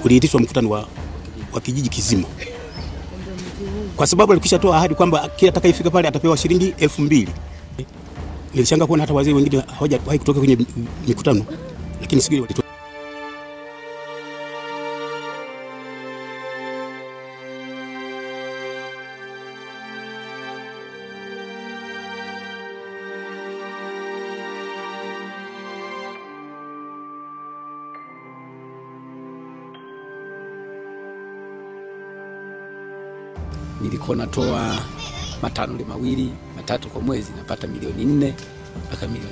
uliitishwa mkutano wa, wa kijiji kizima, kwa sababu alikwisha toa ahadi kwamba kila atakayefika pale atapewa shilingi elfu mbili. Nilishangaa kuona hata wazee wengine hawajawahi kutoka kwenye mikutano, lakini siku ile walitoka. nilikuwa natoa matano mawili matatu kwa mwezi, napata milioni nne mpaka milioni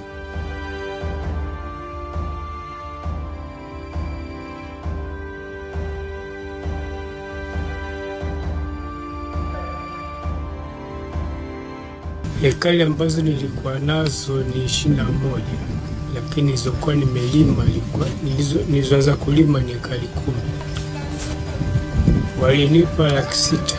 Ekari ambazo nilikuwa nazo ni ishirini na moja lakini nilizokuwa nimelima nilikuwa- nilizo- nilizoanza kulima ni ekari kumi. Walinipa laki sita.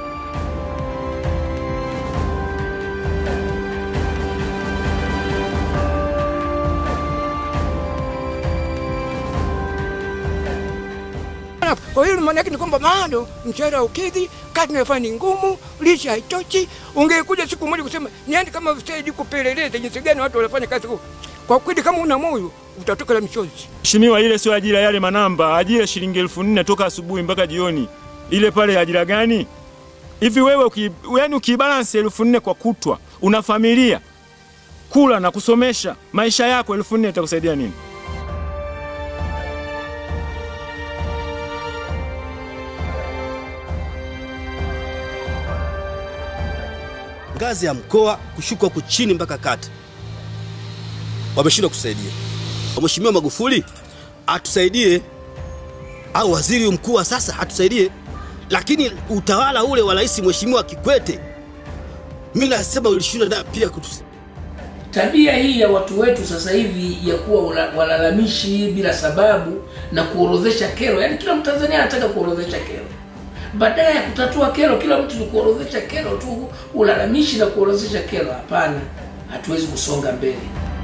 Kwa hiyo maana yake ni kwamba bado mshahara ukidhi, kazi unayofanya ni ngumu, lishe haitoshi. Ungekuja siku moja kusema niende kama stendi kupeleleza jinsi gani watu wanafanya kazi huko. Kwa kweli kama una moyo utatoka la michozi. Mheshimiwa, ile sio ajira yale manamba, ajira shilingi elfu nne toka asubuhi mpaka jioni. Ile pale ajira gani? Hivi wewe uki, yani ukibalance elfu nne kwa kutwa, una familia kula na kusomesha maisha yako, elfu nne itakusaidia nini? ngazi ya mkoa kushuka huku chini mpaka kata, wameshindwa kusaidia. Mheshimiwa Magufuli atusaidie, au waziri mkuu wa sasa atusaidie, lakini utawala ule wa rais Mheshimiwa Kikwete, mimi nasema ulishindwa na pia kutus Tabia hii ya watu wetu sasa hivi ya kuwa wala- walalamishi bila sababu na kuorodhesha kero, yaani kila Mtanzania anataka kuorodhesha kero. Badala ya kutatua kero, kila mtu ni kuorodhesha kero tu, ulalamishi na kuorodhesha kero. Hapana, hatuwezi kusonga mbele.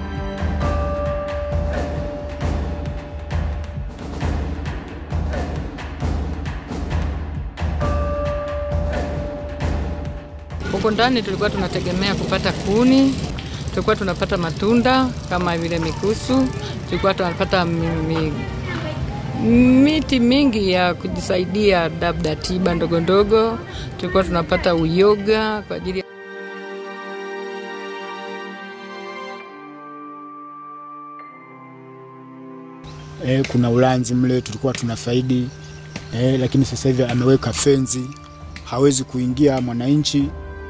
Huko ndani tulikuwa tunategemea kupata kuni, tulikuwa tunapata matunda kama vile mikusu, tulikuwa tunapata mi, mi, miti mingi ya kujisaidia, labda tiba ndogo ndogo, tulikuwa tunapata uyoga kwa ajili ya e, kuna ulanzi mle tulikuwa tunafaidi e, lakini sasa hivi ameweka fenzi, hawezi kuingia mwananchi.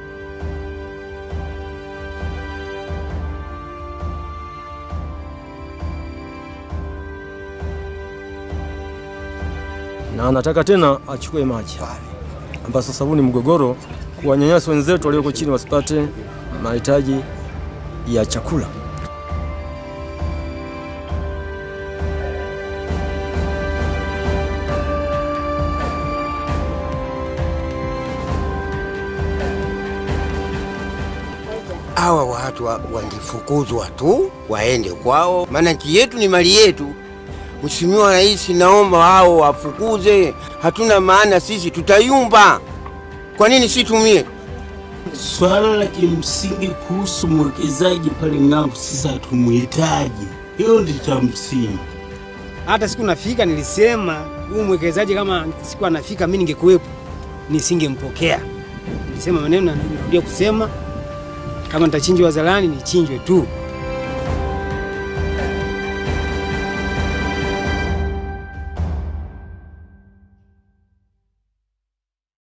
na anataka tena achukue maji ambayo sasa huu ni mgogoro, kuwanyanyasa wenzetu walioko chini wasipate mahitaji ya chakula. hawa watu wa- wangefukuzwa tu waende kwao, maana nchi yetu ni mali yetu. Mheshimiwa Rais, naomba hao wafukuze, hatuna maana sisi, tutayumba. Kwa nini si tumie? Swala la kimsingi kuhusu mwekezaji pale ng'ambo, sisi hatumuhitaji. Hilo ndio cha msingi. Hata siku nafika nilisema huyu mwekezaji kama siku anafika mimi ningekuwepo nisingempokea. Nilisema maneno na narudia kusema kama nitachinjwa wazalani nichinjwe tu.